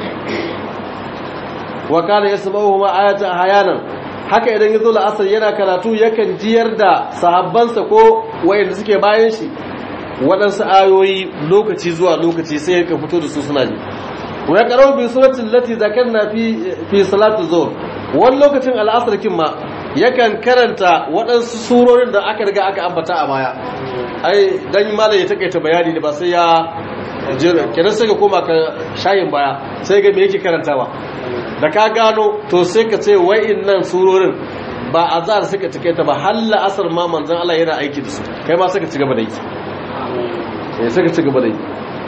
wa kana yasma'uhu ma ayatan hayanan haka idan yazo la'asar yana karatu yakan jiyar da sahabbansa ko wayanda suke bayan shi waɗansu ayoyi lokaci zuwa lokaci sai ya fito da su suna ji wa ya karo bi suratul lati zakarna fi fi salatu zuhr wani lokacin al'asar kin ma yakan karanta waɗansu surorin da aka riga aka ambata a baya ai dan malam ya takaita bayani ne ba sai ya jira kenan sai ka koma ka shayin baya sai ga me yake karantawa da ka gano to sai ka ce wa'innan surorin ba azar suka takaita ba halla asar ma manzon Allah yana aiki da su kai ma suka ci gaba da yi sai suka ci gaba da yi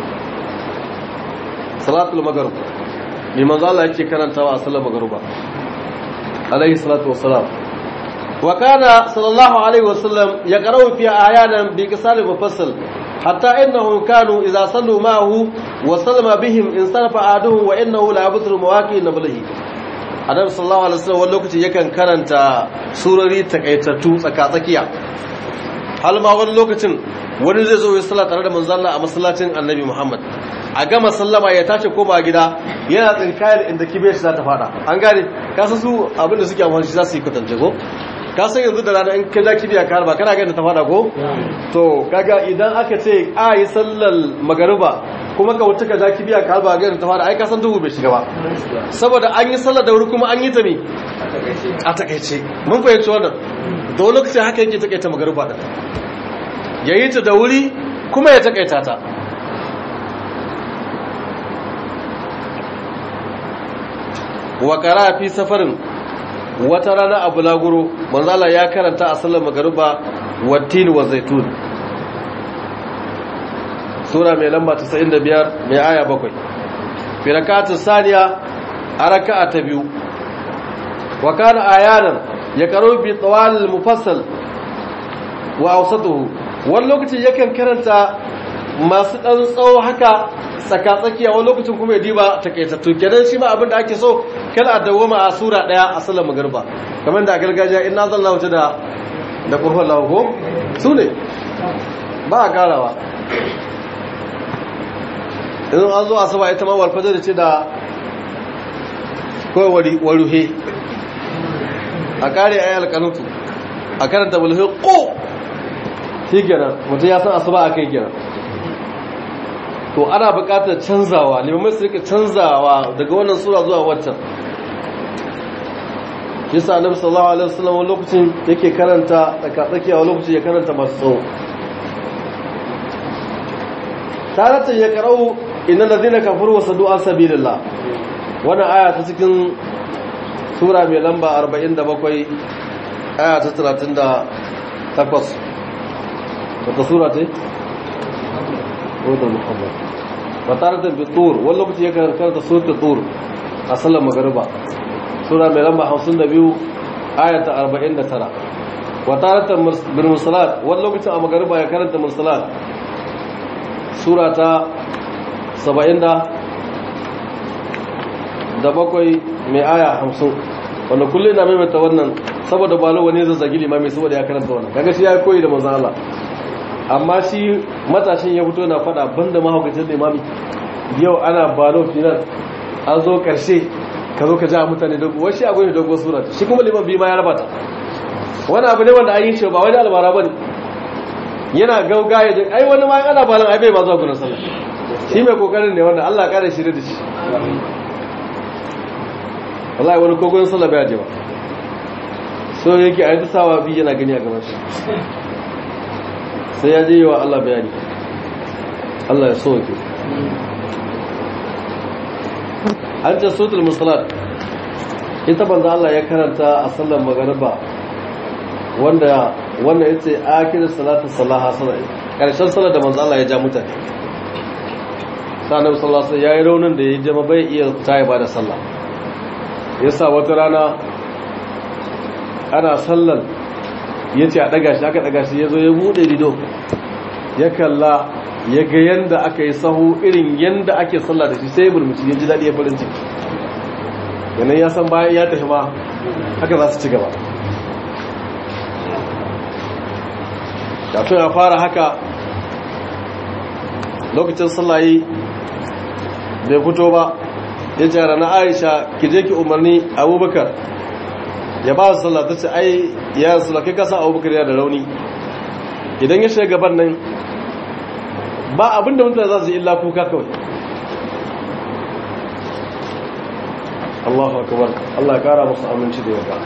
salatul maghrib ne manzo Allah yake karantawa a sallar magruba alaihi salatu wassalam wa kana sallallahu alaihi wasallam yaqra'u fi ayanan bi qisal mufassal hatta innahum kanu idza sallu ma'ahu wa sallama bihim in sarafa aduhu wa innahu la yabthuru mawaqi nablihi annabi sallallahu alaihi wasallam wani lokaci yakan karanta surori takaitattu tsaka-tsakiya hal ma wani lokacin wani zai zo ya sallah tare da manzon Allah a masallacin annabi Muhammad a gama sallama ya tashi koma gida yana tsinkayar inda kibiyar shi za ta fada an gane kasa su abinda suke amfani shi za su yi kwatance ko kasan yanzu da rana in ka ja kibiya ka harba kana gani ta fada ko to kaga idan aka ce a yi sallar magariba kuma ka wuce ka ja kibiya ka harba gani ta fada ai kasan duhu bai shiga ba saboda an yi sallar da wuri kuma an yi ta ne a takaice mun fahimci wannan da wani lokaci haka yake takaita magariba da ya yi ta da wuri kuma ya takaita ta wa kara fi safarin wata rana abu laguro manzala ya karanta a sallar magariba wattin wa zaitun sura mai lamba 95 mai aya 7 fi rakatun saniya a raka'a ta biyu wa kana ayanan ya karo bi tsawal mufassal wa ausatuhu wani lokacin yakan karanta masu ɗan tsawo haka tsaka-tsakiya wani lokacin kuma ya diba takaitattu kenan shi ma abin da ake so kada a dawoma a sura ɗaya a sallar magarba kamar da a gargajiya in na zalla wuce da da kurfan lahuko su ne ba a karawa idan an zo a saba ita ma walfajar da ce da kawai waruhe a kare a yi alkanutu a karanta waruhe ko shi kenan mutum ya san asuba a kai kenan to ana buƙatar canzawa limamai su rika canzawa daga wannan sura zuwa waccan yasa annabi sallallahu alaihi wasallam wani lokacin yake karanta tsakatsakiya wani lokacin ya karanta masu tsawo taratan ya qara'u innal ladina kafaru wa saddu an sabilillah wannan aya ta cikin sura mai lamba 47 aya ta 38 wata sura ce wadda muhammad ba taratan bi tur wani lokaci ya karanta suratul tur a sallar magariba sura mai lamba 52 aya ta 49 wa taratan bil mursalat wani lokacin a magariba ya karanta mursalat sura ta 70 da bakwai mai aya 50 wanda kullum na maimaita wannan saboda balo wani zazzagi limami saboda ya karanta wannan kaga shi ya koyi da manzon Allah amma shi matashin ya fito na fada banda mahaukacin limami yau ana balo final an zo karshe ka zo ka ja mutane dogo wasu abu ne dogo sura shi kuma liman bi ma ya rabata wani abu ne wanda an yi shi ba wani albara bane yana gaugaye da ai wani ma ana balan ai bai ma zuwa gurin sallah shi mai kokarin ne wanda Allah kare shi da shi wallahi wani kogon sallah bai je ba so yake a yi sawa bi yana gani a gaban shi sai ya je wa Allah bayani Allah ya so ke an ce sotul musalat ita banza Allah ya karanta a sallar magariba wanda wanda yace akirin salatu salaha sallah karshen sallar da manzo Allah ya ja mutane sanan sallallahu alaihi yayi raunin da ya jama bai iya fita ya bada sallah yasa wata rana ana sallar yace a daga shi aka daga shi yazo ya bude rido ya kalla ya ga yanda aka yi sahu irin yanda ake sallah da shi sai burmuci ya ji daɗi ya farin ciki yanayi ya san bayan ya tafi ma haka za su ci gaba kafin a fara haka lokacin sallayi bai fito ba ya ce rana aisha ki je ki umarni abubakar ya ba su sallah ta ce ai ya sulake kasa abubakar ya da rauni idan ya shiga gaban nan ba abinda mutane za su yi illa kuka kawai Allahu akbar Allah kara musu aminci da yarda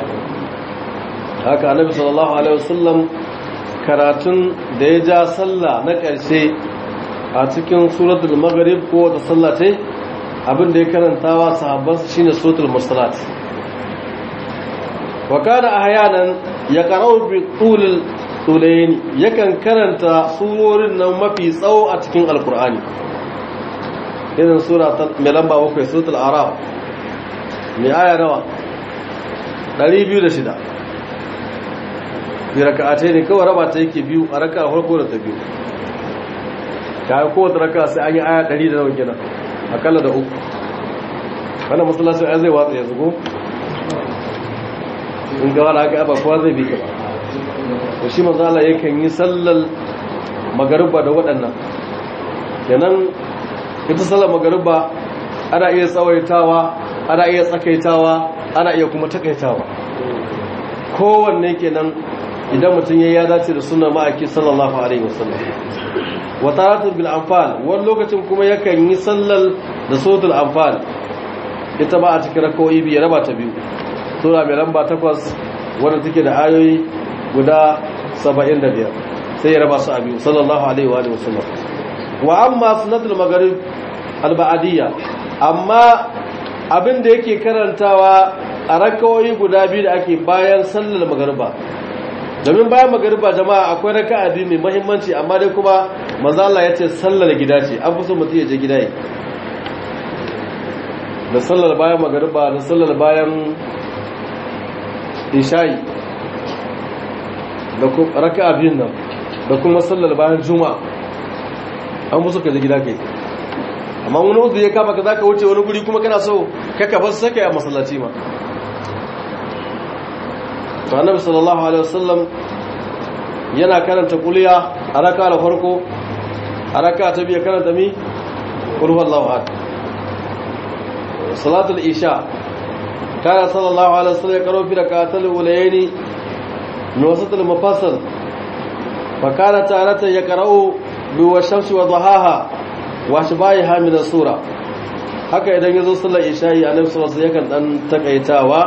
haka annabi sallallahu alaihi wasallam karatun da ya ja sallah na ƙarshe a cikin suratul maghrib ko wata sallah ce abin da ya karantawa sahabban shine suratul mursalat wa kana ahyanan yaqra'u bi tulil tulaini yakan karanta surorin nan mafi tsawo a cikin alkur'ani irin sura mai lamba bakwai suratul araf mai aya nawa 206 bi raka'atai ne kawai raba ta yake biyu a raka farko da ta biyu kayan kowace raka sai an yi aya 100 da nawa kenan akalla da uku wannan masallacin ai zai watsa yanzu ko in ga wani haka ba kowa zai bi ka ba da shi mazala yakan yi sallar magariba da waɗannan kenan ita sallar magariba ana iya tsawaitawa ana iya tsakaitawa ana iya kuma takaitawa kowanne kenan idan mutum ya dace da sunan ma'aiki sallallahu alaihi wasallam wa taratun bil anfal wani lokacin kuma yakan yi sallar da sotul anfal ita ba a cikin rakawai biyu raba ta biyu sura mai lamba takwas wadda take da ayoyi guda 75 sai ya raba su a biyu sallallahu alaihi wa sallam wa amma sunnatul maghrib alba'adiyya amma abin da yake karantawa a rakawoyi guda biyu da ake bayan sallar magariba domin bayan magariba jama'a akwai raka'a biyu mai muhimmanci amma dai kuma manzo Allah ya ce sallar gida ce an fi so mutum ya je gida yi da sallar bayan magariba da sallar bayan isha'i da raka'a biyun nan da kuma sallar bayan juma'a an musu ka je gida kai amma wani uzu ya kama ka za ka wuce wani guri kuma kana so kaka ba su sake a masallaci ma to annabi sallallahu alaihi wasallam yana karanta kuliya a raka da farko a raka ta biya karanta mi qul huwallahu ahad salatul isha kana sallallahu alaihi wasallam ya karo fi rakatul ulayni min wasatul mufassal fa kana ta'alata yaqra'u bi washamsi wa dhahaha wa shibaiha min as-sura haka idan yazo sallar isha'i annabi sallallahu alaihi wasallam yakan dan takaitawa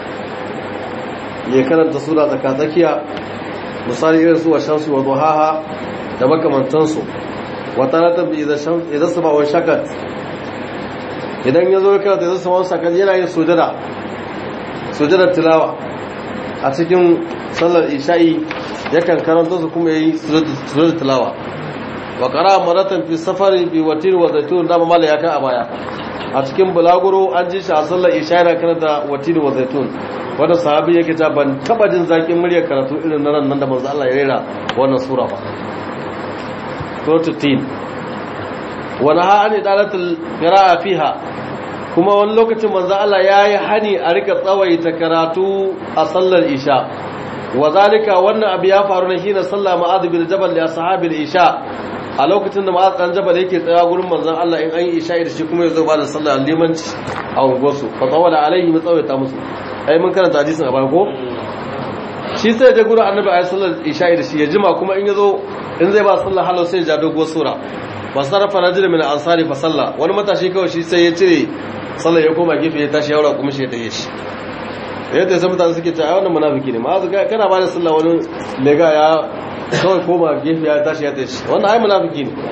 ya karanta sura tsakatsakiya misali irin su washamsi wa dhahaha da makamantansu wa taratan bi idza shams idza sama'u shakat idan yazo ya karanta idza sama'u shakat yana yin sujada sujada tilawa a cikin sallar isha'i yakan karanta su kuma yayi sujada tilawa wa qara maratan fi safari bi watir wa zaitun da mala ya kai a baya a cikin bulaguro an ji shi a sallar isha'i na karanta watir wa zaitun wanda sahabi yake ta ban taba jin zakin muryar karatu irin nan nan da manzo Allah ya rera wannan sura ba suratul tin wa naha an idalatul qira'a fiha kuma wani lokacin manzo Allah yayi hani a rika tsawaita karatu a sallar isha wa zalika wannan abu ya faru ne hina sallah ma'adh bin jabal li ashabil isha a lokacin da ma'az dan jabal yake tsaya gurin manzon Allah in an yi isha da shi kuma yazo ba da sallah limanci a ungosu fa tawala alaihi tsawaita musu ai mun karanta hadisin a baya ko shi sai ya gurin annabi ayi sallar isha da shi ya jima kuma in yazo in zai ba sallar halau sai ya ja doguwar sura ba sarrafa rajul min ansari fa salla wani matashi kawai shi sai ya cire sallar ya koma gefe ya tashi yaura kuma shi ya taye shi yadda sai mutane suke cewa wannan munafiki ne ma kana ba da sallah wani lega ya kawai koma gefe ya tashi ya taye shi wannan ai munafiki ne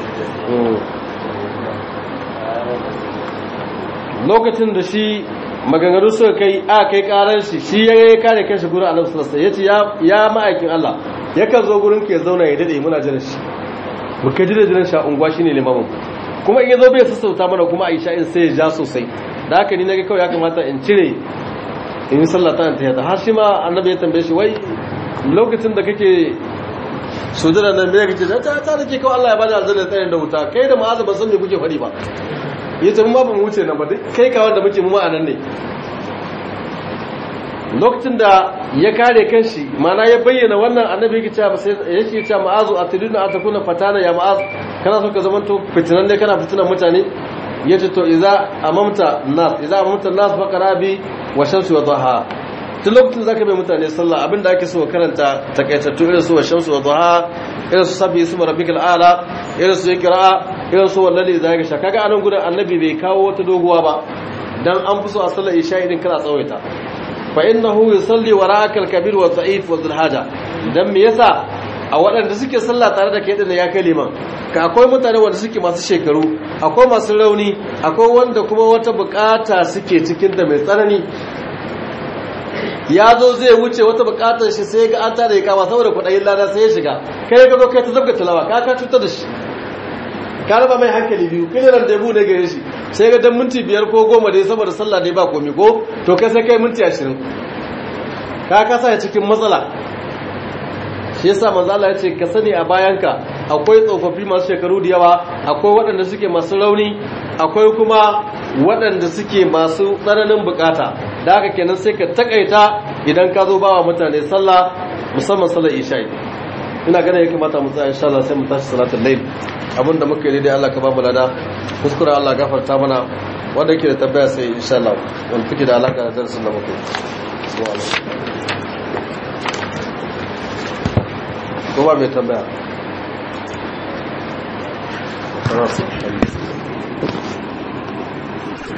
lokacin da shi maganganu suka kai a kai karar shi shi ya yi kare kanshi gurin annabi sallallahu alaihi wasallam yace ya ma'aikin Allah yakan zo gurin ke zauna ya dade muna jira shi muka jira jiran shi a unguwa shine limamin kuma in yazo bai sassauta mana kuma Aisha in sai ya ja sosai da haka ni nage kawai ya kamata in cire in yi sallah ta ta har shi ma annabi ya tambaye shi wai lokacin da kake sujada nan me kake ta ta nake kawai Allah ya bada aljanna tsayin da wuta kai da ma'azu ban san me kuke faɗi ba ya ce ma ba mu wuce nan ba kai ka wanda muke mu ma'anan ne lokacin da ya kare kanshi mana ya bayyana wannan annabi yake cewa sai yake cewa ma'azu atiluna atakuna fatana ya ma'az kana so ka zamanto fitinan ne kana fitinan mutane yace to idza amamta nas idza amamta nas fa qarabi wa shamsi wa dhaha tun lokacin zaka bai mutane sallah abinda ake so karanta takaitattu irin su wa shamsi wa dhaha irin su sabbi ismu rabbikal ala irin su ikra irin su wallahi da ga shaka ga anan gudan annabi bai kawo wata doguwa ba dan an fi so a sallar isha idan kana tsawaita fa innahu yusalli wara'aka al-kabir wa dha'if wa dhul haja dan me yasa a waɗanda suke sallah tare da kai din ya kai liman ka akwai mutane wanda suke masu shekaru akwai masu rauni akwai wanda kuma wata bukata suke cikin da mai tsanani ya zo zai wuce wata bukatar shi sai ga an tare ya kama saboda kudayin lada sai ya shiga kai ga zo kai ta zabga talawa ka ka cutar da shi ka raba mai hankali biyu kai ran da ne gare shi sai ga dan minti biyar ko goma dai saboda sallah dai ba komi ko to kai sai kai minti ashirin ka kasa ya cikin matsala shi yasa manzo Allah ya ce ka sani a bayanka akwai tsofaffi masu shekaru da yawa akwai waɗanda suke masu rauni akwai kuma waɗanda suke masu tsananin bukata da haka kenan sai ka takaita idan ka zo bawa mutane sallah musamman sallar isha'i ina ganin ya kamata mu tsaya insha Allah sai mu tashi salatul layl abinda muka yi dai Allah ka ba mu lada kuskure Allah gafarta mana wanda yake da tabbaya sai insha Allah wanda take da alaka da darasin da muka yi ko ba mai tambaya